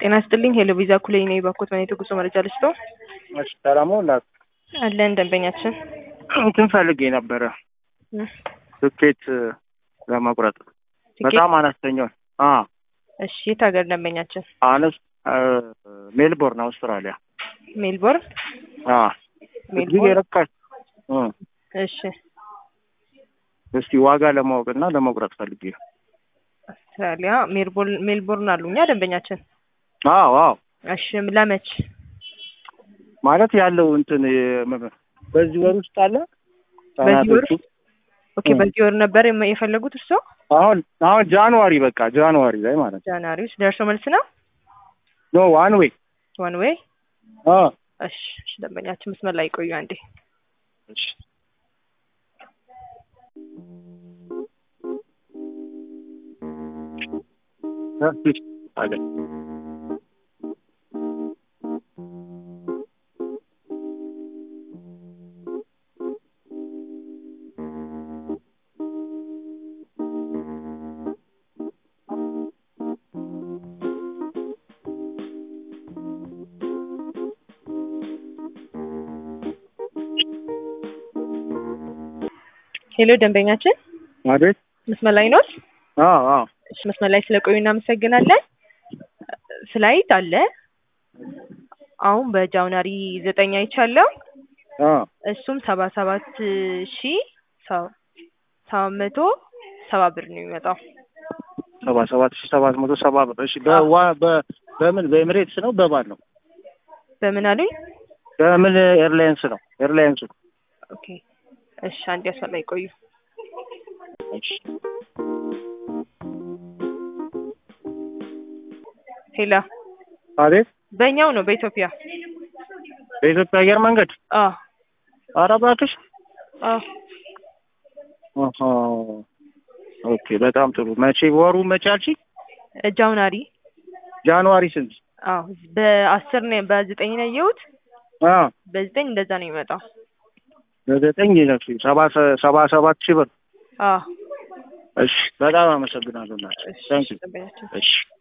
ጤና ይስጥልኝ ሄሎ ቪዛ ኩሌ ነኝ ባኮት መኔ ጉዞ መረጃ ልስጦ እሺ ሰላም ሁላት አለን ደንበኛችን እንትን ፈልጌ ነበረ ትኬት ለመቁረጥ በጣም አነስተኛው አ እሺ የት ሀገር ደንበኛችን አነስ ሜልቦርን አውስትራሊያ ሜልቦርን አ እዚህ ሜልቦርን የረካሽ እ እሺ እስቲ ዋጋ ለማወቅ እና ለመቁረጥ ፈልጌ ነው። አውስትራሊያ ሜልቦርን ሜልቦርን አሉኛ ደንበኛችን አዎ አዎ እሺ ለመች ማለት ያለው እንትን የ- በዚህ ወር ውስጥ አለ በዚህ ወር ቀናቶቹ ኦኬ በዚህ ወር ነበር የመ- የፈለጉት እርስዎ አሁን አሁን ጃንዋሪ በቃ ጃንዋሪ ላይ ማለት ነው። ጃንዋሪ ውስጥ ደርሶ መልስ ነው ኖ ዋን ዌይ ዋን ዌይ አ እሺ እሺ ደንበኛችን መስመር ላይ ቆዩ አንዴ እሺ እሺ አለ ሄሎ ደንበኛችን ማለት መስመር ላይ ኖት አዎ አዎ እሺ መስመር ላይ ስለቆዩ እናመሰግናለን ስላይት አለ አሁን በጃንዋሪ ዘጠኝ አይቻለሁ አ እሱም ሰባ ሰባት ሺ ሰ- ሰባት መቶ ሰባ ብር ነው የሚመጣው ሰባ ሰባት ሺህ ሰባት መቶ ሰባ ብር እሺ በዋ በ በምን በኤምሬትስ ነው በማን ነው በምን አሉኝ በምን ኤርላይንስ ነው ኤርላይንሱ ኦኬ እሺ አንድ መስመር ላይ ቆዩ እሺ ሄላ አቤት በእኛው ነው በኢትዮጵያ በኢትዮጵያ አየር መንገድ አ ኧረ እባክሽ አ አሃ ኦኬ በጣም ጥሩ መቼ ወሩ መቼ አልሽኝ ጃንዋሪ ጃንዋሪ ስንት አዎ በአስር ነው በዘጠኝ ነው ያየሁት አ በዘጠኝ እንደዛ ነው የሚመጣው በዘጠኝ ነው ሰባ ሰ- ሰባ ሰባት ሺህ ብር አ እሺ በጣም አመሰግናለሁ እናት እሺ ታንኪዩ ደንበኛችን እሺ